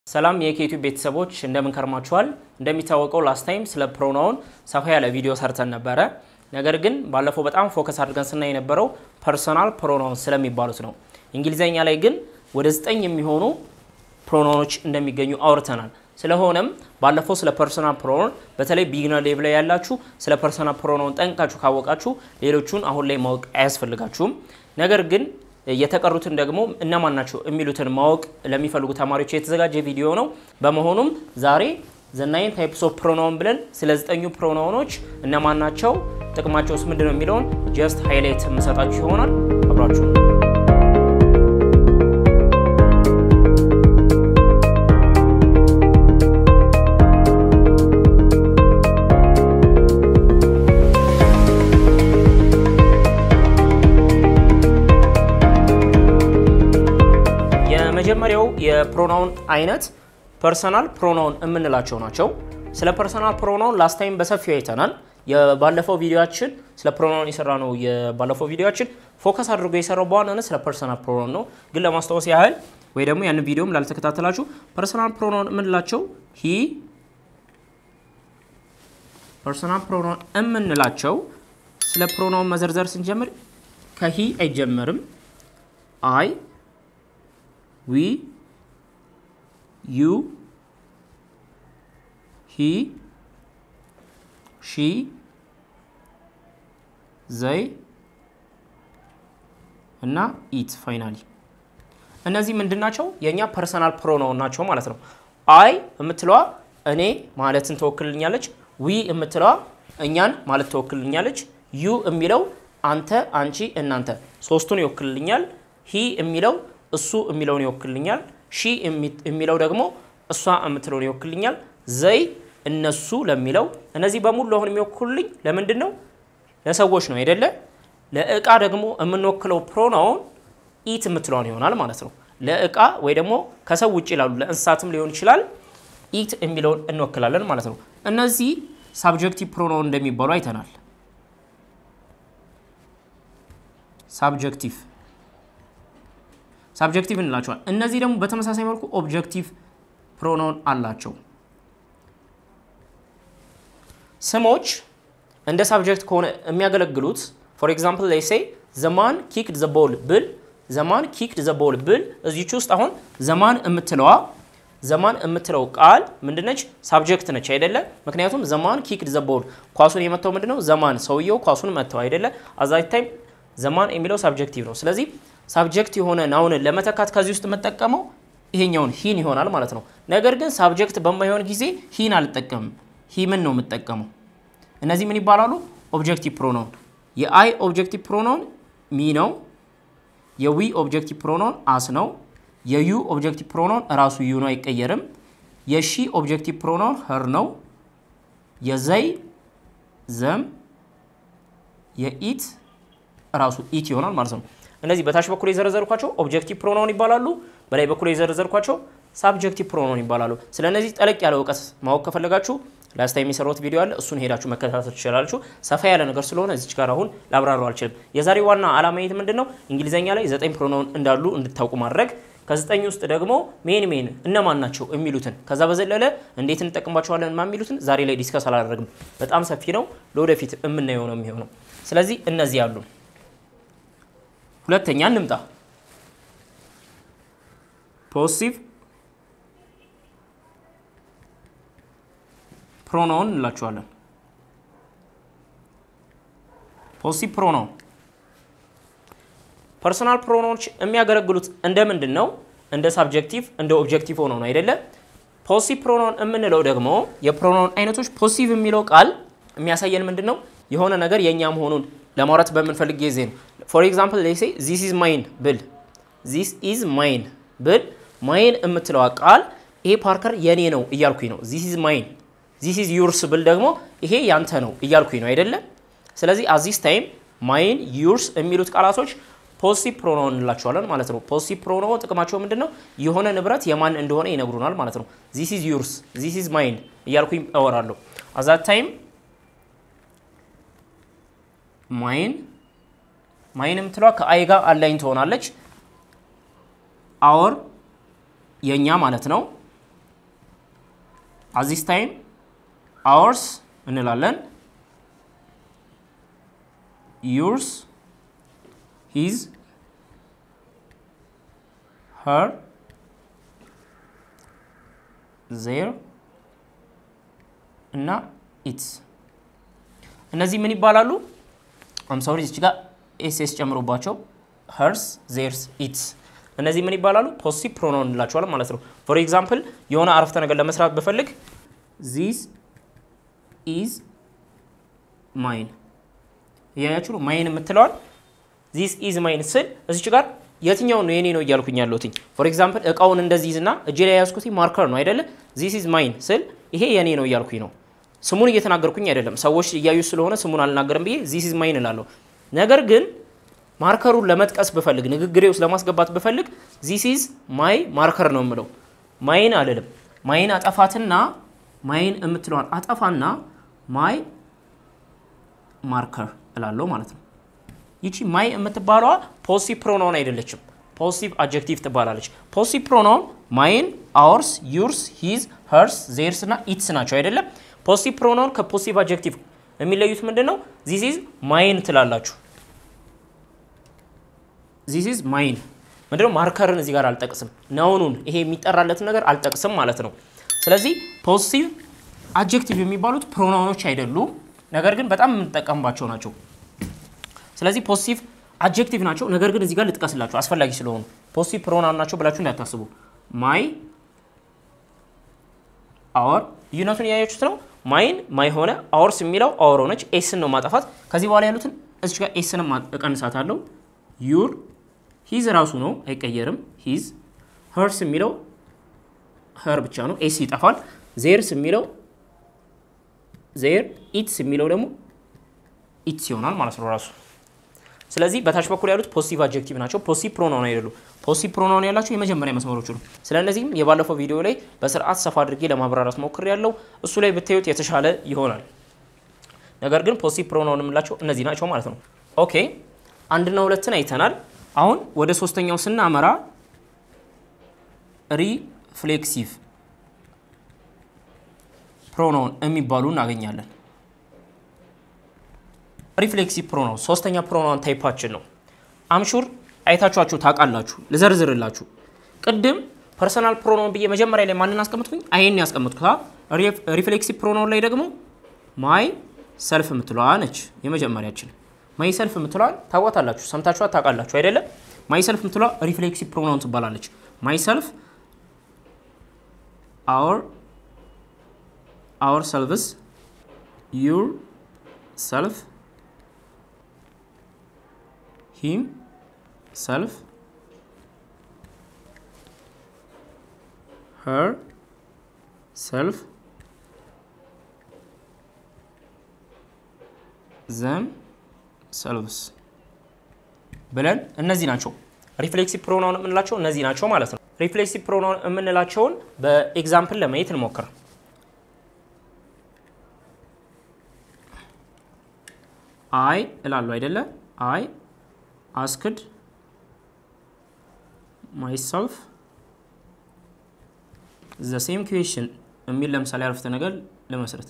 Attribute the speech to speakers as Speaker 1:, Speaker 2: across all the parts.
Speaker 1: ሰላም የኬቱ ቤተሰቦች እንደምን ከርማችኋል? እንደሚታወቀው ላስት ታይም ስለ ፕሮናውን ሰፋ ያለ ቪዲዮ ሰርተን ነበረ። ነገር ግን ባለፈው በጣም ፎከስ አድርገን ስናይ የነበረው ፐርሶናል ፕሮናውን ስለሚባሉት ነው። እንግሊዘኛ ላይ ግን ወደ ዘጠኝ የሚሆኑ ፕሮናውኖች እንደሚገኙ አውርተናል። ስለሆነም ባለፈው ስለ ፐርሶናል ፕሮናውን በተለይ ቢግነር ሌቭል ላይ ያላችሁ ስለ ፐርሶናል ፕሮናውን ጠንቅቃችሁ ካወቃችሁ ሌሎቹን አሁን ላይ ማወቅ አያስፈልጋችሁም። ነገር ግን የተቀሩትን ደግሞ እነማን ናቸው የሚሉትን ማወቅ ለሚፈልጉ ተማሪዎች የተዘጋጀ ቪዲዮ ነው። በመሆኑም ዛሬ ዘናይን ታይፕስ ኦፍ ፕሮናውን ብለን ስለ ዘጠኙ ፕሮናውኖች እነማን ናቸው፣ ጥቅማቸውስ ምንድን ነው የሚለውን ጀስት ሃይላይት የምሰጣችሁ ይሆናል። አብራችሁ የመጀመሪያው የፕሮናውን አይነት ፐርሰናል ፕሮናውን የምንላቸው ናቸው። ስለ ፐርሰናል ፕሮናውን ላስት ታይም በሰፊው አይተናል። የባለፈው ቪዲዮችን ስለ ፕሮናውን የሰራ ነው። የባለፈው ቪዲዮችን ፎከስ አድርጎ የሰራው በዋናነት ስለ ፐርሰናል ፕሮናውን ነው። ግን ለማስታወስ ያህል ወይ ደግሞ ያንን ቪዲዮም ላልተከታተላችሁ ፐርሰናል ፕሮናውን የምንላቸው ሂ ፐርሰናል ፕሮናውን የምንላቸው ስለ ፕሮናውን መዘርዘር ስንጀምር ከሂ አይጀመርም። አይ ዊ ዩ ሂ ሺ ዘይ እና ኢት ፋይናሊ እነዚህ ምንድን ናቸው? የእኛ ፐርሰናል ፕሮናውን ናቸው ማለት ነው። አይ የምትለዋ እኔ ማለትን ትወክልኛለች። ዊ የምትለዋ እኛን ማለት ትወክልኛለች። ዩ የሚለው አንተ፣ አንቺ፣ እናንተ ሶስቱን ይወክልልኛል። ሂ የሚለው እሱ የሚለውን ይወክልኛል። ሺ የሚለው ደግሞ እሷ የምትለውን ይወክልኛል። ዘይ እነሱ ለሚለው እነዚህ በሙሉ አሁን የሚወክሉልኝ ለምንድን ነው? ለሰዎች ነው አይደለ? ለእቃ ደግሞ የምንወክለው ፕሮናውን ኢት የምትለውን ይሆናል ማለት ነው። ለእቃ ወይ ደግሞ ከሰው ውጭ ላሉ ለእንስሳትም ሊሆን ይችላል ኢት የሚለውን እንወክላለን ማለት ነው። እነዚህ ሳብጀክቲቭ ፕሮናውን እንደሚባሉ አይተናል። ሳብጀክቲቭ ሳብጀክቲቭ እንላቸዋል። እነዚህ ደግሞ በተመሳሳይ መልኩ ኦብጀክቲቭ ፕሮናውን አላቸው። ስሞች እንደ ሳብጀክት ከሆነ የሚያገለግሉት ፎር ኤግዛምፕል ላይ ሴይ ዘማን ኪክድ ዘ ቦል ብል ዘማን ኪክድ ዘ ቦል ብል እዚች ውስጥ አሁን ዘማን የምትለዋ ዘማን የምትለው ቃል ምንድነች? ሳብጀክት ነች አይደለ? ምክንያቱም ዘማን ኪክድ ዘ ቦል ኳሱን የመታው ምንድነው? ዘማን ሰውየው ኳሱን መታው አይደለ? አዛት ታይም ዘማን የሚለው ሳብጀክቲቭ ነው። ስለዚህ ሳብጀክት የሆነ ናውንን ለመተካት ከዚህ ውስጥ የምጠቀመው ይሄኛውን ሂን ይሆናል ማለት ነው። ነገር ግን ሳብጀክት በማይሆን ጊዜ ሂን አልጠቀምም። ሂምን ነው የምጠቀመው። እነዚህ ምን ይባላሉ? ኦብጀክቲቭ ፕሮናውን። የአይ ኦብጀክቲቭ ፕሮናውን ሚ ነው። የዊ ኦብጀክቲቭ ፕሮናውን አስ ነው። የዩ ኦብጀክቲቭ ፕሮናውን እራሱ ዩ ነው፣ አይቀየርም። የሺ ኦብጀክቲቭ ፕሮናውን ኸር ነው። የዘይ ዘም፣ የኢት እራሱ ኢት ይሆናል ማለት ነው። እነዚህ በታች በኩል የዘረዘርኳቸው ኦብጀክቲቭ ፕሮናውን ይባላሉ። በላይ በኩል የዘረዘርኳቸው ሳብጀክቲቭ ፕሮናውን ይባላሉ። ስለ እነዚህ ጠለቅ ያለ እውቀት ማወቅ ከፈለጋችሁ ላስታ የሚሰሩት ቪዲዮ አለ። እሱን ሄዳችሁ መከታተል ትችላላችሁ። ሰፋ ያለ ነገር ስለሆነ እዚች ጋር አሁን ላብራሩ አልችልም። የዛሬ ዋና ዓላማ የት ምንድን ነው? እንግሊዘኛ ላይ ዘጠኝ ፕሮናውን እንዳሉ እንድታውቁ ማድረግ ከዘጠኝ ውስጥ ደግሞ ሜን ሜን እነማን ናቸው የሚሉትን ከዛ በዘለለ እንዴት እንጠቅምባቸዋለን ማ የሚሉትን ዛሬ ላይ ዲስከስ አላደረግም። በጣም ሰፊ ነው። ለወደፊት የምናየው ነው የሚሆነው። ስለዚህ እነዚህ አሉ። ሁለተኛ እንምጣ። ፖሲቲቭ ፕሮናውን እንላቸዋለን። ፖሲቲቭ ፕሮናውን ፐርሶናል ፕሮናውኖች የሚያገለግሉት እንደ ምንድን ነው? እንደ ሳብጀክቲቭ እንደ ኦብጀክቲቭ ሆኖ ነው አይደለ? ፖሲቲቭ ፕሮናውን የምንለው ደግሞ የፕሮናውን አይነቶች ፖሲቲቭ የሚለው ቃል የሚያሳየን ምንድን ነው? የሆነ ነገር የእኛ መሆኑን ለማውራት በምንፈልግ ጊዜ ነው። ፎር ኤግዛምፕል ላይ ሴይ ዚስ ኢዝ ማይን ብል ዚስ ኢዝ ማይን ብል ማይን የምትለዋ ቃል ይሄ ፓርከር የኔ ነው እያልኩኝ ነው። ዚስ ኢዝ ማይን ዚስ ኢዝ ዩርስ ብል ደግሞ ይሄ ያንተ ነው እያልኩኝ ነው አይደለም። ስለዚህ አዚስ ታይም ማይን ዩርስ የሚሉት ቃላቶች ፖሲቲቭ ፕሮናውን እንላቸዋለን ማለት ነው። ፖሲቲቭ ፕሮናውን ጥቅማቸው ምንድን ነው? የሆነ ንብረት የማን እንደሆነ ይነግሩናል ማለት ነው። ዚስ ኢዝ ዩርስ ዚስ ኢዝ ማይን እያልኩኝ እወራለሁ። አዛት ታይም ማይን ማይን የምትለዋ ከአይ ጋር አላይን ትሆናለች። አወር የእኛ ማለት ነው። አዚስ ታይም አወርስ እንላለን። ዩርስ ሂዝ ሄር ዜር እና ኢትስ እነዚህ ምን ይባላሉ? አምሳውሪ እዚች ጋር ኤስኤስ ጨምሮባቸው ሄርስ ዜርስ ኢትስ እነዚህ ምን ይባላሉ? ፖሲቲቭ ፕሮናውን እንላቸዋለን ማለት ነው። ፎር ኤግዛምፕል የሆነ አረፍተ ነገር ለመስራት ብፈልግ ዚስ ኢዝ ማይን እያያችሁ ነው። ማይን የምትለዋል ዚስ ኢዝ ማይን ስል እዚች ጋር የትኛውን ነው የኔ ነው እያልኩኝ ያለሁትኝ። ፎር ኤግዛምፕል እቃውን እንደዚህ ይዝና እጄ ላይ የያዝኩት ማርከር ነው አይደለ? ዚስ ኢዝ ማይን ስል ይሄ የኔ ነው እያልኩኝ ነው። ስሙን እየተናገርኩኝ አይደለም። ሰዎች እያዩ ስለሆነ ስሙን አልናገርም ብዬ ዚስ ኢዝ ማይን እላለሁ። ነገር ግን ማርከሩን ለመጥቀስ ብፈልግ ንግግሬ ውስጥ ለማስገባት ብፈልግ ዚስ ኢዝ ማይ ማርከር ነው የምለው። ማይን አልልም። ማይን አጠፋትና ማይን የምትለዋን አጠፋና ማይ ማርከር እላለሁ ማለት ነው። ይቺ ማይ የምትባለዋ ፖሲቲቭ ፕሮናውን አይደለችም። ፖሲቲቭ አጀክቲቭ ትባላለች። ፖሲቲቭ ፕሮናውን ማይን፣ አወርስ፣ ዩርስ፣ ሂዝ፣ ሄርስ፣ ዜርስ እና ኢትስ ናቸው አይደለም። ፖሲቲቭ ፕሮናውን ከፖሲቲቭ አጀክቲቭ የሚለዩት ምንድን ነው? ዚስ ኢዝ ማይን ትላላችሁ። ዚስ ኢዝ ማይን ምንድነው? ማርከርን እዚህ ጋር አልጠቅስም። ናውኑን ይሄ የሚጠራለትን ነገር አልጠቅስም ማለት ነው። ስለዚህ ፖሲቲቭ አጀክቲቭ የሚባሉት ፕሮናውኖች አይደሉም፣ ነገር ግን በጣም የምንጠቀምባቸው ናቸው። ስለዚህ ፖሲቲቭ አጀክቲቭ ናቸው፣ ነገር ግን እዚህ ጋር ልጥቀስላቸው አስፈላጊ ስለሆኑ ፖሲቲቭ ፕሮናውን ናቸው ብላችሁ እንዳታስቡ። ማይ አወር ልዩነቱን እያያችሁት ነው። ማይን ማይ ሆነ፣ አወርስ የሚለው አወር ሆነች። ኤስን ነው ማጠፋት። ከዚህ በኋላ ያሉትን እዚች ጋር ኤስን እቀንሳታለሁ። ዩር ሂዝ ራሱ ነው አይቀየርም። ሂዝ ሄርስ የሚለው ሄር ብቻ ነው፣ ኤስ ይጠፋል። ዜርስ የሚለው ዜር፣ ኢትስ የሚለው ደግሞ ኢትስ ይሆናል ማለት ነው ራሱ። ስለዚህ በታች በኩል ያሉት ፖሲቲቭ አጀክቲቭ ናቸው። ፖሲቲቭ ፕሮናውን አይደሉም። ፖሲቲቭ ፕሮናውን ያላቸው የመጀመሪያ መስመሮቹ ነው። ስለ እነዚህም የባለፈው ቪዲዮ ላይ በስርዓት ሰፋ አድርጌ ለማብራራት ሞክር ያለው እሱ ላይ ብታዩት የተሻለ ይሆናል። ነገር ግን ፖሲቲቭ ፕሮናውን የምላቸው እነዚህ ናቸው ማለት ነው። ኦኬ አንድና ሁለትን አይተናል። አሁን ወደ ሶስተኛው ስናመራ ሪፍሌክሲቭ ፕሮናውን የሚባሉ እናገኛለን። ሪፍሌክሲቭ ፕሮናውን ሶስተኛ ፕሮናውን ታይፓችን ነው። አምሹር አይታችኋችሁ ታውቃላችሁ። ልዘርዝርላችሁ። ቅድም ፐርሰናል ፕሮናውን ብዬ መጀመሪያ ላይ ማንን አስቀምጥኩኝ? አይን ያስቀምጥኩት። ሪፍሌክሲቭ ፕሮናውን ላይ ደግሞ ማይ ሰልፍ የምትለዋ ነች የመጀመሪያችን። ማይ ሰልፍ የምትለዋን ታውቋታላችሁ፣ ሰምታችኋት ታውቃላችሁ አይደለም? ማይ ሰልፍ የምትለዋ ሪፍሌክሲቭ ፕሮናውን ትባላለች። ማይ ሰልፍ አወር አወር ሰልቭስ ዩር ሰልፍ ሂም ሰልፍ ሄር ሰልፍ ዘም ሰልቭስ ብለን እነዚህ ናቸው ሪፍሌክሲቭ ፕሮናውን የምንላቸው እነዚህ ናቸው ማለት ነው። ሪፍሌክሲቭ ፕሮናውን የምንላቸውን በኤግዛምፕል ለማየት እንሞክር። አይ እላለሁ አይደለ? አይ አስክድ ማይሰልፍ ዘ ሴም ኩዌሽን የሚል ለምሳሌ አረፍተ ነገር ለመስረት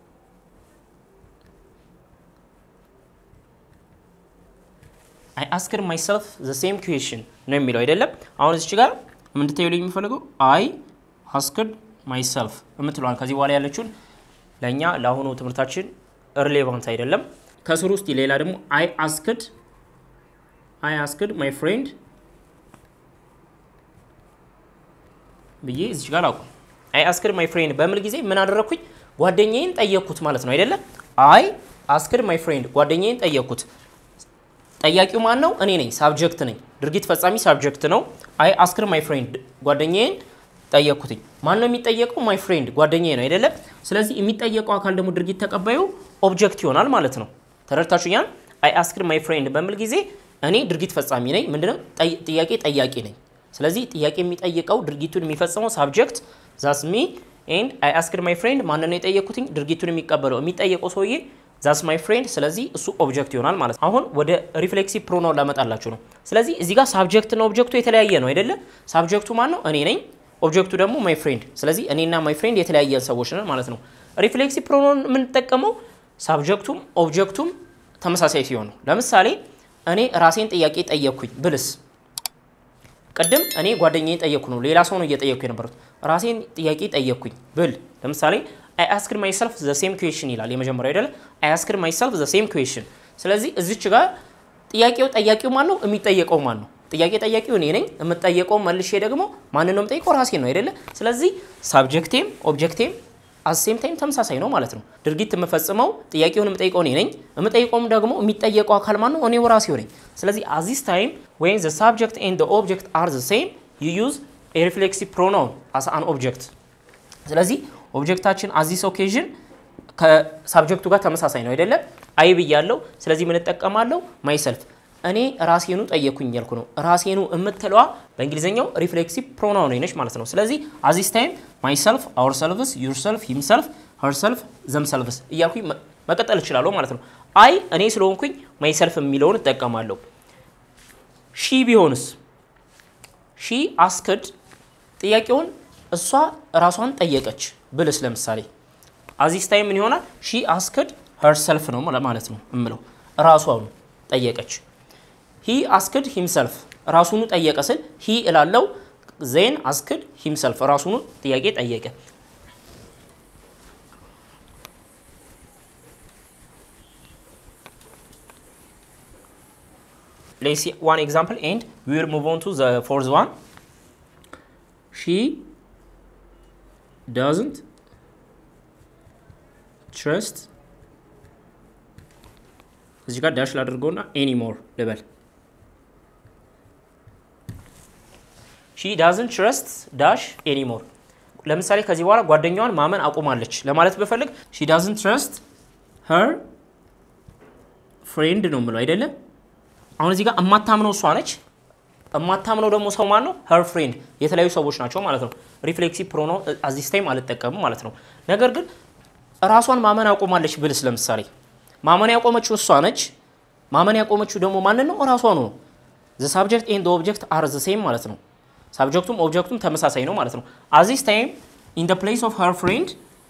Speaker 1: አይ አስክድ ማይሰልፍ ዘ ሴም ኩዌሽን ነው የሚለው አይደለም። አሁን እዚች ጋር እንድታዩልኝ የሚፈልገው አይ አስክድ ማይሰልፍ የምትለዋል ከዚህ በኋላ ያለችውን ለእኛ ለአሁኑ ትምህርታችን ሪሌቫንት አይደለም። ከስር ውስጥ ሌላ ደግሞ አይ አስክድ አይ አስክድ ማይ ፍሬንድ ብዬ እዚች ጋር አውቁ። አይ አስክድ ማይ ፍሬንድ በምል ጊዜ ምን አደረግኩኝ? ጓደኛዬን ጠየቅኩት ማለት ነው አይደለም። አይ አስክድ ማይ ፍሬንድ ጓደኛዬን ጠየቅኩት። ጠያቂው ማን ነው? እኔ ነኝ። ሳብጀክት ነኝ። ድርጊት ፈጻሚ ሳብጀክት ነው። አይ አስክድ ማይ ፍሬንድ ጓደኛዬን ጠየቅኩትኝ። ማን ነው የሚጠየቀው? ማይ ፍሬንድ ጓደኛዬ ነው አይደለም። ስለዚህ የሚጠየቀው አካል ደግሞ ድርጊት ተቀባዩ ኦብጀክት ይሆናል ማለት ነው። ተረድታችሁኛል? አይ አስክድ ማይ ፍሬንድ በምል ጊዜ እኔ ድርጊት ፈጻሚ ነኝ። ምንድነው? ጥያቄ ጠያቂ ነኝ። ስለዚህ ጥያቄ የሚጠይቀው ድርጊቱን የሚፈጽመው ሳብጀክት ዛስ ሚ ኤንድ አይ አስክድ ማይ ፍሬንድ ማን ነው የጠየኩትኝ? ድርጊቱን የሚቀበለው የሚጠየቀው ሰውዬ ዛስ ማይ ፍሬንድ። ስለዚህ እሱ ኦብጀክት ይሆናል ማለት ነው። አሁን ወደ ሪፍሌክሲቭ ፕሮናውን ላመጣላችሁ ነው። ስለዚህ እዚህ ጋር ሳብጀክት እና ኦብጀክቱ የተለያየ ነው አይደለ? ሳብጀክቱ ማን ነው? እኔ ነኝ። ኦብጀክቱ ደግሞ ማይ ፍሬንድ። ስለዚህ እኔና ማይ ፍሬንድ የተለያየን ሰዎች ነን ማለት ነው። ሪፍሌክሲቭ ፕሮናውን የምንጠቀመው ሳብጀክቱም ኦብጀክቱም ተመሳሳይ ሲሆን ነው። ለምሳሌ እኔ ራሴን ጥያቄ ጠየቅኩኝ ብልስ ቅድም እኔ ጓደኛዬ ጠየቅኩ ነው፣ ሌላ ሰው ነው እየጠየቅኩ የነበሩት። ራሴን ጥያቄ ጠየቅኩኝ ብል ለምሳሌ አይ አስክድ ማይሰልፍ ዘ ሴም ኩዌሽን ይላል የመጀመሪያው አይደለ? አይ አስክድ ማይሰልፍ ዘ ሴም ኩዌሽን። ስለዚህ እዚች ጋር ጥያቄው ጠያቂው ማን ነው? የሚጠየቀው ማን ነው? ጥያቄ ጠያቂው እኔ ነኝ። የምጠየቀው መልሼ ደግሞ ማንን ነው የምጠይቀው? ራሴ ነው አይደለ? ስለዚህ ሳብጀክቴም ኦብጀክቴም አሴም ታይም ተመሳሳይ ነው ማለት ነው። ድርጊት የምፈጽመው ጥያቄውን የምጠይቀው እኔ ነኝ። የምጠይቀውም ደግሞ የሚጠየቀው አካል ማን ነው? እኔው ራሴው ነኝ። ስለዚህ አዚስ ታይም ወይም ዘ ሳብጀክት ኤንድ ኦብጀክት አር ዘ ሴም ዩ ዩዝ ኤ ሪፍሌክሲቭ ፕሮናውን አስ አን ኦብጀክት። ስለዚህ ኦብጀክታችን አዚስ ኦኬዥን ከሳብጀክቱ ጋር ተመሳሳይ ነው አይደለም? አይ ብያለሁ። ስለዚህ ምን እጠቀማለሁ? ማይሰልፍ እኔ ራሴኑ ጠየኩኝ እያልኩ ነው። ራሴኑ የምትለዋ በእንግሊዝኛው ሪፍሌክሲቭ ፕሮናውን ነች ማለት ነው። ስለዚህ አዚስ ታይም ማይሰልፍ፣ አወር ሰልፍስ፣ ዩር ሰልፍ፣ ሂም ሰልፍ፣ ሀር ሰልፍ፣ ዘም ሰልፍስ እያልኩኝ መቀጠል እችላለሁ ማለት ነው። አይ እኔ ስለሆንኩኝ ማይሰልፍ የሚለውን እጠቀማለሁ። ሺ ቢሆንስ ሺ አስክድ ጥያቄውን እሷ ራሷን ጠየቀች ብልስ ለምሳሌ አዚስ ታይም ምን ይሆናል? ሺ አስክድ ሀር ሰልፍ ነው ማለት ነው እምለው ራሷኑ ጠየቀች። ሂ አስክድ ሂምሰልፍ ራሱኑ ጠየቀ ስል ሂ እላለው ዜን አስክድ ሂምሰልፍ ራሱኑ ጥያቄ ጠየቀ። Let's see one example and we will move on to the fourth one. She doesn't trust እዚህ ጋር ዳሽ ላድርገውና ኤኒሞር ልበል። ሺ ዳዝንት ትረስት ዳሽ ኤኒሞር። ለምሳሌ ከዚህ በኋላ ጓደኛዋን ማመን አቁማለች ለማለት ብፈልግ ሺ ዳዝንት ትረስት ሄር ፍሬንድ ነው የምለው አይደለም። አሁን እዚህ ጋር የማታምነው እሷ ነች። የማታምነው ደግሞ ሰው ማን ነው? ሄር ፍሬንድ የተለያዩ ሰዎች ናቸው ማለት ነው። ሪፍሌክሲቭ ፕሮኖ አዚስ ታይም አልጠቀምም ማለት ነው። ነገር ግን ራሷን ማመን አቁማለች ብልስ ለምሳሌ ማመን ያቆመችው እሷ ነች። ማመን ያቆመችው ደግሞ ማንን ነው? እራሷ ነው። ዘ ሳብጀክት ኤንድ ኦብጀክት አር ዘ ሴም ማለት ነው። ሳብጀክቱም ኦብጀክቱም ተመሳሳይ ነው ማለት ነው። አዚስ ታይም ኢን ደ ፕሌስ ኦፍ ሄር ፍሬንድ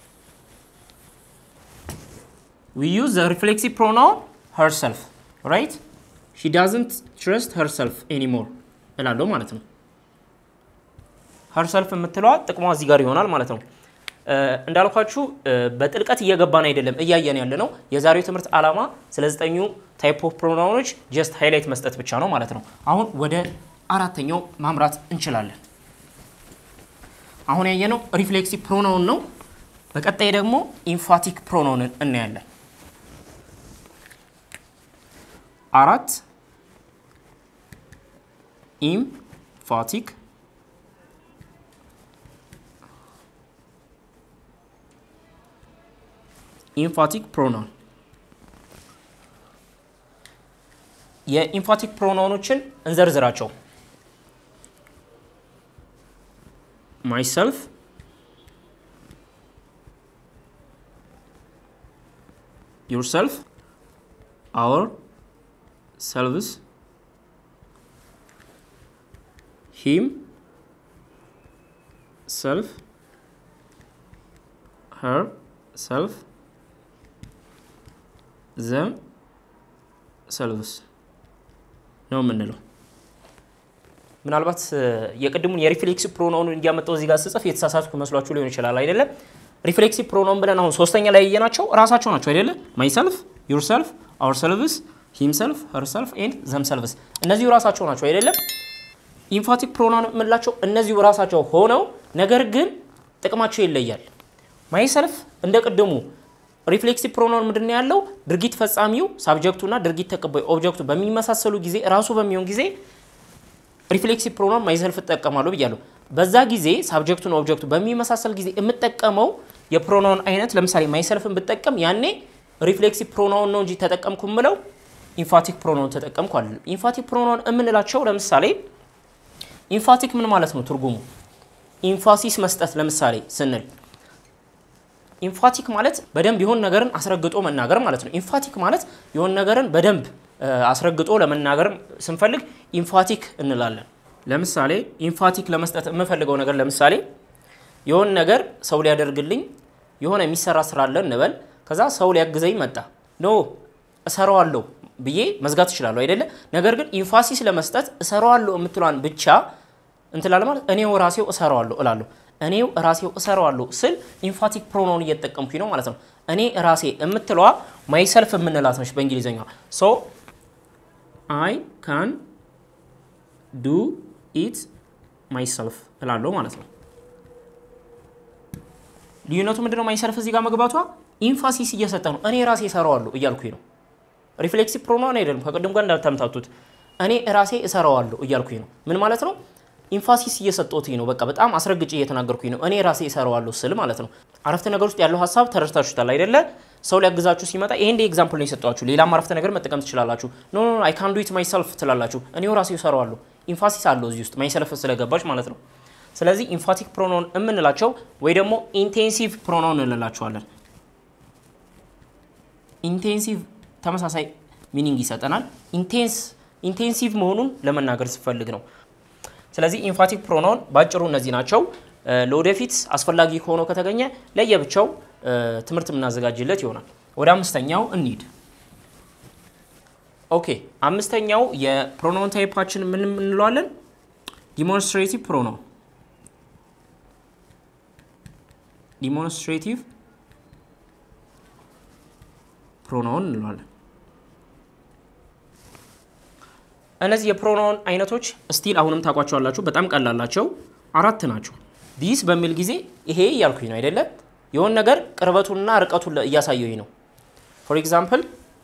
Speaker 1: ዊ ዩዝ ዘ ሪፍሌክሲቭ ፕሮናውን ሄር ሰልፍ ራይት ሺ ዳዝንት ትረስት ሄር ሰልፍ ኤኒሞር እላለሁ ማለት ነው። ሄር ሰልፍ የምትለዋ ጥቅሟ እዚህ ጋር ይሆናል ማለት ነው። እንዳልኳችሁ በጥልቀት እየገባን አይደለም እያየን ያለ ነው። የዛሬው ትምህርት ዓላማ ስለ ዘጠኙ ታይፕ ኦፍ ፕሮናውኖች ጀስት ሃይላይት መስጠት ብቻ ነው ማለት ነው። አሁን ወደ አራተኛው ማምራት እንችላለን። አሁን ያየነው ሪፍሌክሲቭ ፕሮናውን ነው። በቀጣይ ደግሞ ኢንፋቲክ ፕሮናውንን እናያለን። አራት ኢምፋቲክ ኢንፋቲክ ፕሮናውን የኢንፋቲክ ፕሮናውኖችን እንዘርዝራቸው። ማይሰልፍ፣ ዩርሰልፍ፣ አወር ሰልቭስ፣ ሂም ሰልፍ፣ ሄር ሰልፍ ዘም ሰልቭስ ነው የምንለው። ምናልባት የቅድሙን የሪፍሌክሲቭ ፕሮናውንን እያመጣው እዚህ ጋር ስጽፍ የተሳሳትኩ መስሏችሁ ሊሆን ይችላል አይደለም። ሪፍሌክሲቭ ፕሮናውን ብለን አሁን ሶስተኛ ላይ ያየናቸው እራሳቸው ናቸው አይደለ? ማይሰልፍ፣ ዩርሰልፍ፣ አወር ሰልቭስ፣ ሂምሰልፍ፣ ሄርሰልፍ ኤንድ ዘም ሰልቭስ እነዚሁ ራሳቸው ናቸው አይደለም። ኢንፋቲክ ፕሮናውን የምንላቸው እነዚሁ ራሳቸው ሆነው ነገር ግን ጥቅማቸው ይለያል። ማይሰልፍ እንደ ቅድሙ ሪፍሌክሲቭ ፕሮናውን ምንድን ነው ያለው? ድርጊት ፈጻሚው ሳብጀክቱና ድርጊት ተቀባዩ ኦብጀክቱ በሚመሳሰሉ ጊዜ ራሱ በሚሆን ጊዜ ሪፍሌክሲቭ ፕሮናውን ማይሰልፍ እጠቀማለሁ ብያለሁ። በዛ ጊዜ ሳብጀክቱና ኦብጀክቱ በሚመሳሰል ጊዜ የምጠቀመው የፕሮናውን አይነት ለምሳሌ ማይሰልፍን ብጠቀም ያኔ ሪፍሌክሲቭ ፕሮናውን ነው እንጂ ተጠቀምኩ የምለው ኢንፋቲክ ፕሮናውን ተጠቀምኩ አይደለም። ኢንፋቲክ ፕሮናውን የምንላቸው ለምሳሌ ኢንፋቲክ ምን ማለት ነው ትርጉሙ? ኢንፋሲስ መስጠት ለምሳሌ ስንል ኢንፋቲክ ማለት በደንብ የሆን ነገርን አስረግጦ መናገር ማለት ነው። ኢንፋቲክ ማለት የሆን ነገርን በደንብ አስረግጦ ለመናገር ስንፈልግ ኢንፋቲክ እንላለን። ለምሳሌ ኢንፋቲክ ለመስጠት የምፈልገው ነገር ለምሳሌ የሆነ ነገር ሰው ሊያደርግልኝ የሆነ የሚሰራ ስራ አለ እንበል። ከዛ ሰው ሊያግዘኝ መጣ። ኖ እሰራዋለሁ ብዬ መዝጋት እችላለሁ አይደለ? ነገር ግን ኢንፋሲስ ለመስጠት እሰራዋለሁ የምትሏን ብቻ እንትላለ ማለት እኔው ራሴው እሰራዋለሁ እላለሁ። እኔው ራሴው እሰራዋለሁ ስል ኢንፋቲክ ፕሮኖን እየተጠቀምኩኝ ነው ማለት ነው። እኔ ራሴ የምትለዋ ማይሰልፍ የምንላት ነች በእንግሊዝኛ ሶ አይ ካን ዱ ኢት ማይሰልፍ እላለሁ ማለት ነው። ልዩነቱ ምንድነው? ማይሰልፍ እዚህ ጋር መግባቷ ኢንፋሲስ እየሰጠ ነው። እኔ ራሴ እሰራዋለሁ እያልኩኝ ነው። ሪፍሌክሲቭ ፕሮናውን አይደለም፣ ከቅድም ጋር እንዳታምታቱት። እኔ ራሴ እሰራዋለሁ እያልኩኝ ነው። ምን ማለት ነው? ኢንፋሲስ እየሰጠሁትኝ ነው። በቃ በጣም አስረግጬ እየተናገርኩኝ ነው። እኔ ራሴ እሰራዋለሁ ስል ማለት ነው። አረፍተ ነገር ውስጥ ያለው ሀሳብ ተረድታችሁታል አይደለ? ሰው ሊያግዛችሁ ሲመጣ ይሄ እንደ ኤግዛምፕል ነው የሰጧችሁ። ሌላም አረፍተ ነገር መጠቀም ትችላላችሁ። ኖ ኖ አይ ካን ዱ ኢት ማይሰልፍ ትላላችሁ። እኔው ራሴ እሰራዋለሁ። ኢንፋሲስ አለው እዚህ ውስጥ ማይሰልፍ ስለገባች ማለት ነው። ስለዚህ ኢንፋቲክ ፕሮኖን የምንላቸው ወይ ደግሞ ኢንቴንሲቭ ፕሮኖን እንላቸዋለን። ኢንቴንሲቭ ተመሳሳይ ሚኒንግ ይሰጠናል። ኢንቴንስ ኢንቴንሲቭ መሆኑን ለመናገር ስፈልግ ነው። ስለዚህ ኢንፋቲክ ፕሮኖን ባጭሩ እነዚህ ናቸው። ለወደፊት አስፈላጊ ሆኖ ከተገኘ ለየብቻው ትምህርት የምናዘጋጅለት ይሆናል። ወደ አምስተኛው እንሂድ። ኦኬ አምስተኛው የፕሮኖን ታይፓችን ምን እንለዋለን? ዲሞንስትሬቲቭ ፕሮኖን ዲሞንስትሬቲቭ ፕሮናውን እንለዋለን። እነዚህ የፕሮናውን አይነቶች ስቲል አሁንም ታውቋቸዋላችሁ። በጣም ቀላላቸው አራት ናቸው። ዲስ በሚል ጊዜ ይሄ እያልኩኝ ነው አይደለ? የሆን ነገር ቅርበቱንና ርቀቱን እያሳየኝ ነው። ፎር ኤግዛምፕል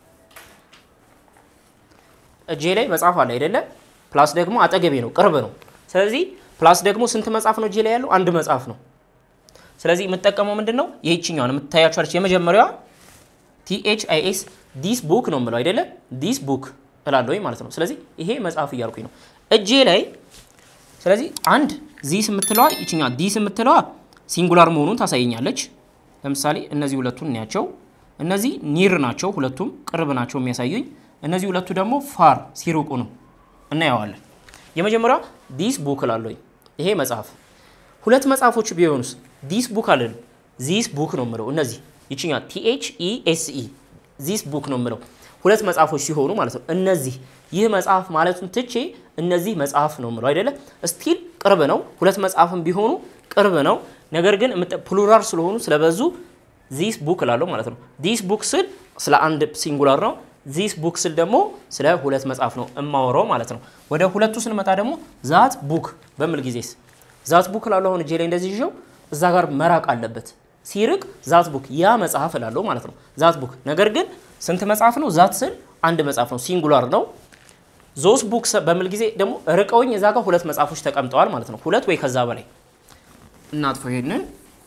Speaker 1: እጄ ላይ መጽሐፍ አለ አይደለ? ፕላስ ደግሞ አጠገቤ ነው፣ ቅርብ ነው። ስለዚህ ፕላስ ደግሞ ስንት መጽሐፍ ነው እጄ ላይ ያለው? አንድ መጽሐፍ ነው። ስለዚህ የምጠቀመው ምንድን ነው? ይህችኛዋን የምታያቸዋለች የመጀመሪያዋ ቲኤች አይኤስ ዲስ ቡክ ነው የምለው አይደለ? ዲስ ቡክ እላለሁ ማለት ነው። ስለዚህ ይሄ መጽሐፍ እያልኩኝ ነው እጄ ላይ። ስለዚህ አንድ ዚስ የምትለዋ ይችኛ ዲስ የምትለዋ ሲንጉላር መሆኑን ታሳየኛለች። ለምሳሌ እነዚህ ሁለቱን እናያቸው። እነዚህ ኒር ናቸው፣ ሁለቱም ቅርብ ናቸው የሚያሳዩኝ። እነዚህ ሁለቱ ደግሞ ፋር ሲሩቁ ነው እናየዋለን። የመጀመሪያዋ ዲስ ቡክ እላለሁኝ፣ ይሄ መጽሐፍ። ሁለት መጽሐፎች ቢሆኑስ ዲስ ቡክ አለን፣ ዚስ ቡክ ነው የምለው። እነዚህ ይችኛ ቲኤች ኢ ኤስ ኢ ዚስ ቡክ ነው የምለው ሁለት መጽሐፎች ሲሆኑ ማለት ነው። እነዚህ ይህ መጽሐፍ ማለቱን ትቼ እነዚህ መጽሐፍ ነው የምለው አይደለ? ስቲል ቅርብ ነው። ሁለት መጽሐፍም ቢሆኑ ቅርብ ነው። ነገር ግን ፕሉራል ስለሆኑ ስለበዙ ዚስ ቡክ እላለሁ ማለት ነው። ዲስ ቡክ ስል ስለ አንድ ሲንጉላር ነው። ዚስ ቡክ ስል ደግሞ ስለ ሁለት መጽሐፍ ነው እማወራው ማለት ነው። ወደ ሁለቱ ስንመጣ ደግሞ ዛት ቡክ በምል ጊዜስ ዛት ቡክ እላለሁ። አሁን እጄ ላይ እንደዚህ ይዤው እዛ ጋር መራቅ አለበት። ሲርቅ ዛት ቡክ ያ መጽሐፍ እላለሁ ማለት ነው። ዛት ቡክ ነገር ግን ስንት መጽሐፍ ነው? ዛት ስል አንድ መጽሐፍ ነው፣ ሲንጉላር ነው። ዞስ ቡክ በሚል ጊዜ ደግሞ ርቀውኝ እዛ ጋር ሁለት መጽሐፎች ተቀምጠዋል ማለት ነው። ሁለት ወይ ከዛ በላይ እናጥፈው ይሄንን።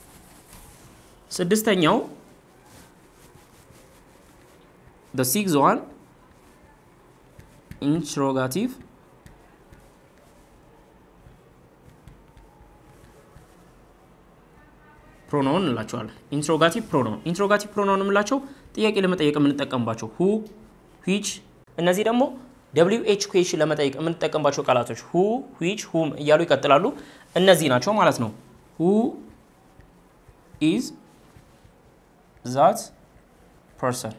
Speaker 1: ስድስተኛው the sixth one interrogative ፕሮናውን እንላቸዋለን። ኢንትሮጋቲቭ ፕሮናውን ኢንትሮጋቲቭ ፕሮናውን የምላቸው ጥያቄ ለመጠየቅ የምንጠቀምባቸው ሁ፣ ዊች እነዚህ ደግሞ ደብሊው ኤች ኩዌሽን ለመጠየቅ የምንጠቀምባቸው ቃላቶች ሁ፣ ዊች፣ ሁም እያሉ ይቀጥላሉ። እነዚህ ናቸው ማለት ነው። ሁ ኢዝ ዛት ፐርሰን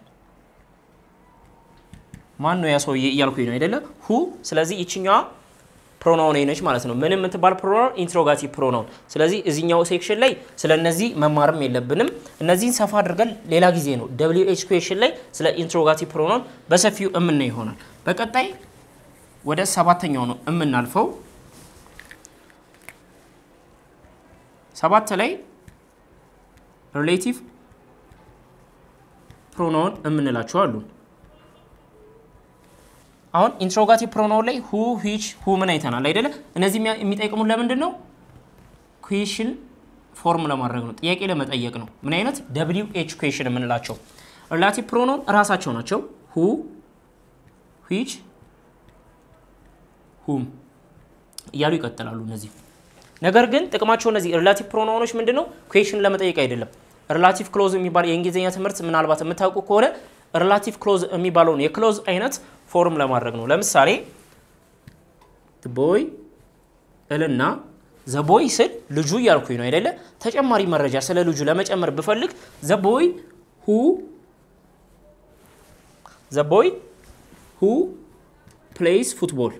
Speaker 1: ማን ነው ያ ሰውዬ እያልኩኝ ነው አይደለ? ሁ ስለዚህ ይችኛዋ ፕሮናውን ነች ማለት ነው። ምን የምትባል ፕሮናውን? ኢንትሮጋቲቭ ፕሮናውን። ስለዚህ እዚኛው ሴክሽን ላይ ስለ እነዚህ መማርም የለብንም። እነዚህን ሰፋ አድርገን ሌላ ጊዜ ነው ደብሊው ኤች ኩዌሽን ላይ ስለ ኢንትሮጋቲቭ ፕሮናውን በሰፊው እምናይ ይሆናል። በቀጣይ ወደ ሰባተኛው ነው የምናልፈው። ሰባት ላይ ሪሌቲቭ ፕሮናውን የምንላቸው አሉ። አሁን ኢንትሮጋቲቭ ፕሮናውን ላይ ሁ ዊች ሁምን አይተናል አይደለ? እነዚህ የሚጠይቅሙን ለምንድን ነው? ኩዌሽን ፎርም ለማድረግ ነው፣ ጥያቄ ለመጠየቅ ነው። ምን አይነት ደብሊው ኤች ኩዌሽን የምንላቸው ሪላቲቭ ፕሮናውን እራሳቸው ናቸው። ሁ ዊች ሁም እያሉ ይቀጥላሉ እነዚህ። ነገር ግን ጥቅማቸው እነዚህ ሪላቲቭ ፕሮናውኖች ምንድን ነው? ኩዌሽን ለመጠየቅ አይደለም። ሪላቲቭ ክሎዝ የሚባል የእንግሊዝኛ ትምህርት ምናልባት የምታውቁ ከሆነ ሪላቲቭ ክሎዝ የሚባለውን የክሎዝ አይነት ፎርም ለማድረግ ነው። ለምሳሌ ቦይ እልና ዘቦይ ስል ልጁ እያልኩኝ ነው አይደለ? ተጨማሪ መረጃ ስለ ልጁ ለመጨመር ብፈልግ ዘቦይ ሁ ዘቦይ ሁ ፕሌይስ ፉትቦል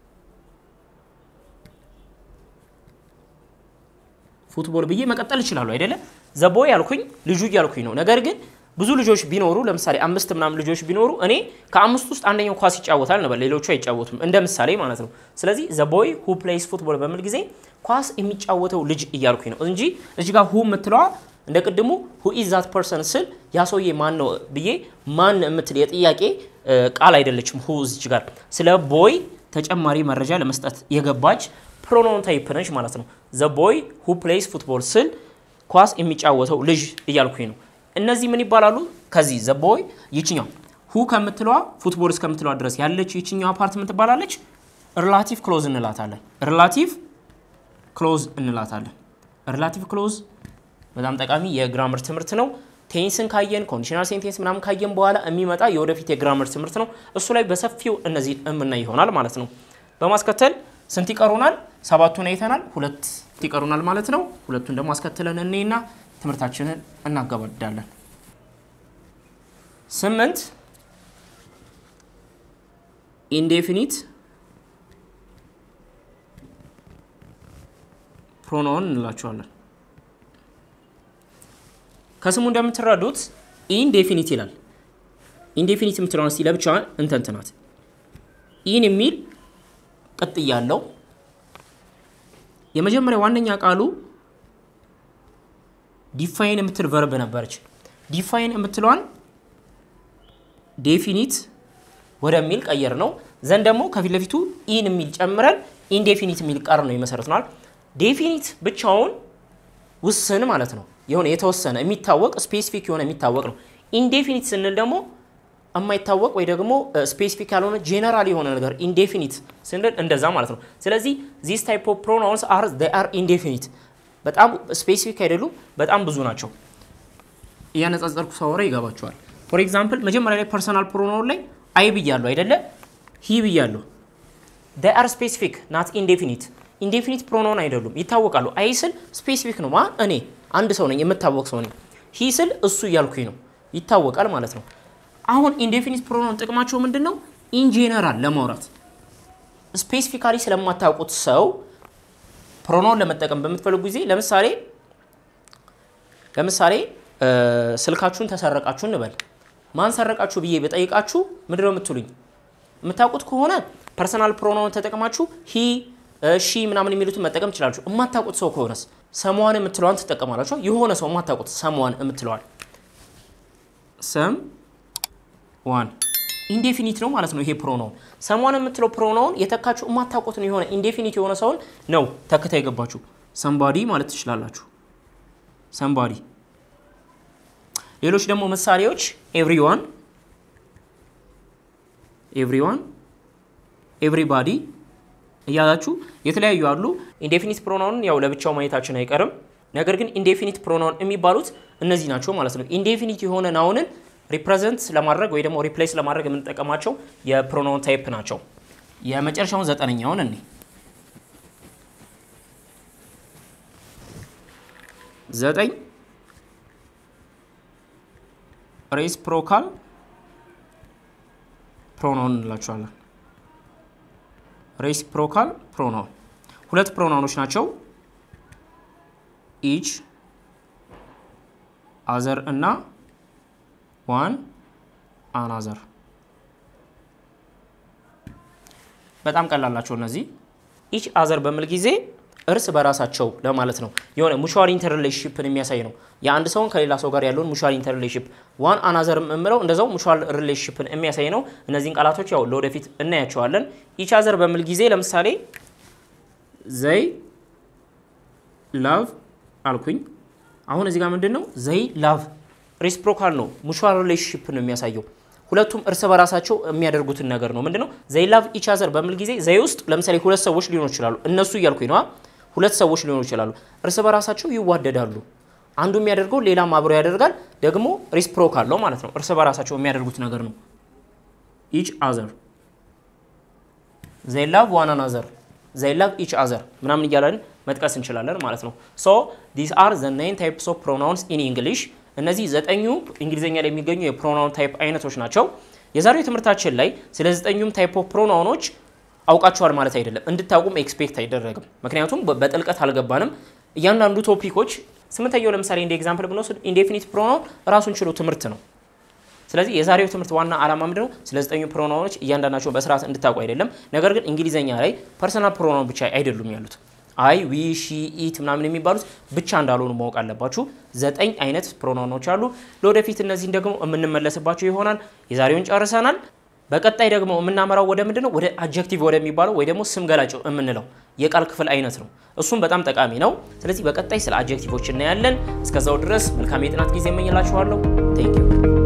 Speaker 1: ፉትቦል ብዬ መቀጠል እችላለሁ አይደለ? ዘቦይ ያልኩኝ ልጁ እያልኩኝ ነው። ነገር ግን ብዙ ልጆች ቢኖሩ ለምሳሌ አምስት ምናምን ልጆች ቢኖሩ እኔ ከአምስቱ ውስጥ አንደኛው ኳስ ይጫወታል ነበር፣ ሌሎቹ አይጫወቱም፣ እንደ ምሳሌ ማለት ነው። ስለዚህ ዘቦይ ሁ ፕሌይስ ፉትቦል በሚል ጊዜ ኳስ የሚጫወተው ልጅ እያልኩኝ ነው እንጂ እዚህ ጋር ሁ የምትለዋ እንደ ቅድሙ ሁ ኢዝ ዛት ፐርሰን ስል ያ ሰውዬ ማን ነው ብዬ ማን የምትል የጥያቄ ቃል አይደለችም። ሁ እዚች ጋር ስለ ቦይ ተጨማሪ መረጃ ለመስጠት የገባች ፕሮኖን ታይፕ ነች ማለት ነው። ዘ ቦይ ሁ ፕሌይስ ፉትቦል ስል ኳስ የሚጫወተው ልጅ እያልኩኝ ነው። እነዚህ ምን ይባላሉ? ከዚህ ዘ ቦይ ይችኛው ሁ ከምትለዋ ፉትቦል እስከምትለዋ ድረስ ያለች ይችኛዋ ፓርት ምን ትባላለች? ሪላቲቭ ክሎዝ እንላታለን። ሪላቲቭ ክሎዝ እንላታለን። ሪላቲቭ ክሎዝ በጣም ጠቃሚ የግራመር ትምህርት ነው። ቴንስን ካየን ኮንዲሽናል ሴንቴንስ ምናምን ካየን በኋላ የሚመጣ የወደፊት የግራመር ትምህርት ነው። እሱ ላይ በሰፊው እነዚህ የምናይ ይሆናል ማለት ነው። በማስከተል ስንት ይቀሩናል? ሰባቱን አይተናል። ሁለት ይቀሩናል ማለት ነው። ሁለቱን ደግሞ አስከትለን እኔና ትምህርታችንን እናገባዳለን። ስምንት ኢንዴፊኒት ፕሮኖን እንላቸዋለን። ከስሙ እንደምትረዱት ኢንዴፊኒት ይላል። ኢንዴፊኒት የምትለውን እስቲ ለብቻዋን እንተንትናት። ኢን የሚል ቅጥያ አለው። የመጀመሪያ ዋነኛ ቃሉ ዲፋይን የምትል ቨርብ ነበረች። ዲፋይን የምትለዋን ዴፊኒት ወደሚል ቀየር ነው። ዘንድ ደግሞ ከፊት ለፊቱ ኢን የሚል ጨምረን ኢንዴፊኒት የሚል ቃል ነው ይመሰርትናል። ዴፊኒት ብቻውን ውስን ማለት ነው። የሆነ የተወሰነ የሚታወቅ ስፔሲፊክ የሆነ የሚታወቅ ነው። ኢንዴፊኒት ስንል ደግሞ የማይታወቅ ወይ ደግሞ ስፔሲፊክ ያልሆነ ጄነራል የሆነ ነገር ኢንዴፊኒት ስንል እንደዛ ማለት ነው። ስለዚህ ዚስ ታይፕ ኦፍ ፕሮናውንስ አር ዜይ አር ኢንዴፊኒት በጣም ስፔሲፊክ አይደሉም፣ በጣም ብዙ ናቸው። እያነጻጸርኩ ሳወራ ይገባቸዋል። ፎር ኤግዛምፕል መጀመሪያ ላይ ፐርሰናል ፕሮናውን ላይ አይ ብያለሁ አይደለ? ሂ ብያለሁ። ዜይ አር ስፔሲፊክ ናት ኢንዴፊኒት። ኢንዴፊኒት ፕሮናውን አይደሉም፣ ይታወቃሉ። አይ ስል ስፔሲፊክ ነው። ማ እኔ አንድ ሰው ነኝ፣ የምታወቅ ሰው ነኝ። ሂ ስል እሱ እያልኩኝ ነው፣ ይታወቃል ማለት ነው። አሁን ኢንዴፊኒት ፕሮናውን ጥቅማቸው ምንድን ነው? ኢን ጄነራል ለማውራት ስፔሲፊካሊ ስለማታውቁት ሰው ፕሮናውን ለመጠቀም በምትፈልጉ ጊዜ ለምሳሌ ለምሳሌ ስልካችሁን ተሰረቃችሁ እንበል። ማን ሰረቃችሁ ብዬ በጠይቃችሁ ምንድን ነው የምትሉኝ? የምታውቁት ከሆነ ፐርሰናል ፕሮናውን ተጠቅማችሁ ሂ ሺ ምናምን የሚሉትን መጠቀም ትችላችሁ። የማታውቁት ሰው ከሆነስ ሰሟን የምትለዋን ትጠቀማላችሁ። የሆነ ሰው የማታውቁት ሰሟን የምትለዋል ሰም ዋን ኢንዴፊኒት ነው ማለት ነው። ይሄ ፕሮናውን ሰሟን የምትለው ፕሮናውን የተካችሁ የማታውቁትን የሆነ ኢንዴፊኒት የሆነ ሰውን ነው ተክታ የገባችሁ። ሰምባዲ ማለት ትችላላችሁ። ሰምባዲ። ሌሎች ደግሞ ምሳሌዎች ኤቭሪዋን፣ ኤቭሪዋን፣ ኤቭሪባዲ እያላችሁ የተለያዩ አሉ። ኢንዴፊኒት ፕሮናውን ያው ለብቻው ማየታችን አይቀርም። ነገር ግን ኢንዴፊኒት ፕሮናውን የሚባሉት እነዚህ ናቸው ማለት ነው። ኢንዴፊኒት የሆነ ናውንን ሪፕሬዘንት ለማድረግ ወይ ደግሞ ሪፕሌስ ለማድረግ የምንጠቀማቸው የፕሮናውን ታይፕ ናቸው። የመጨረሻውን ዘጠነኛውን እኔ ዘጠኝ ሬሲፕሮካል ፕሮናውን እንላቸዋለን። ሬሲፕሮካል ፕሮናውን ሁለት ፕሮናውኖች ናቸው። ኢች አዘር እና ዋን አናዘር በጣም ቀላላቸው እነዚህ። ኢች አዘር በሚል ጊዜ እርስ በራሳቸው ለማለት ነው። የሆነ ሙቹዋል ኢንተርሪሌሽንሽፕን የሚያሳይ ነው። የአንድ ሰውን ከሌላ ሰው ጋር ያለውን ሙቹዋል ኢንተርሪሌሽንሽፕ። ዋን አናዘር የምለው እንደዛው ሙቹዋል ሪሌሽንሽፕን የሚያሳይ ነው። እነዚህን ቃላቶች ያው ለወደፊት እናያቸዋለን። ኢች አዘር በሚል ጊዜ ለምሳሌ ዘይ ላቭ አልኩኝ። አሁን እዚህ ጋር ምንድን ነው ዘይ ላቭ ሬሲፕሮካል ነው። ሙቹዋል ሪሌሽንሽፕ ነው የሚያሳየው። ሁለቱም እርስ በራሳቸው የሚያደርጉትን ነገር ነው። ምንድነው ዘይ ላቭ ኢች አዘር በሚል ጊዜ ዘይ ውስጥ ለምሳሌ ሁለት ሰዎች ሊሆኑ ይችላሉ። እነሱ እያልኩኝ ነዋ። ሁለት ሰዎች ሊሆኑ ይችላሉ። እርስ በራሳቸው ይዋደዳሉ። አንዱ የሚያደርገው ሌላም አብሮ ያደርጋል። ደግሞ ሬሲፕሮካል ነው ማለት ነው። እርስ በራሳቸው የሚያደርጉት ነገር ነው። ኢች አዘር ዘይ ላቭ ዋን አናዘር ዘይ ላቭ ኢች አዘር ምናምን እያለን መጥቀስ እንችላለን ማለት ነው። ሶ ዲስ አር ዘ ናይን ታይፕስ ኦፍ ፕሮናውንስ ኢን እንግሊሽ። እነዚህ ዘጠኙ እንግሊዝኛ ላይ የሚገኙ የፕሮናውን ታይፕ አይነቶች ናቸው። የዛሬው ትምህርታችን ላይ ስለ ዘጠኙም ታይፕ ኦፍ ፕሮናውኖች አውቃችኋል ማለት አይደለም፣ እንድታውቁም ኤክስፔክት አይደረግም። ምክንያቱም በጥልቀት አልገባንም። እያንዳንዱ ቶፒኮች ስምንተኛው ለምሳሌ እንደ ኤግዛምፕል ብንወስድ ኢንዴፊኒት ፕሮናውን ራሱን ችሎ ትምህርት ነው። ስለዚህ የዛሬው ትምህርት ዋና ዓላማ ምንድነው? ስለ ዘጠኙ ፕሮናውኖች እያንዳንዳቸው በስርዓት እንድታውቁ አይደለም። ነገር ግን እንግሊዘኛ ላይ ፐርሰናል ፕሮናውን ብቻ አይደሉም ያሉት አይ ዊ ሺ ኢት ምናምን የሚባሉት ብቻ እንዳልሆኑ ማወቅ አለባችሁ። ዘጠኝ አይነት ፕሮናውኖች አሉ። ለወደፊት እነዚህን ደግሞ የምንመለስባቸው ይሆናል። የዛሬውን ጨርሰናል። በቀጣይ ደግሞ የምናመራው ወደ ምንድን ነው? ወደ አጀክቲቭ ወደሚባለው ወይ ደግሞ ስም ገላጭ የምንለው የቃል ክፍል አይነት ነው። እሱም በጣም ጠቃሚ ነው። ስለዚህ በቀጣይ ስለ አጀክቲቮች እናያለን። እስከዛው ድረስ መልካም የጥናት ጊዜ እመኝላችኋለሁ። ቴንክ ዩ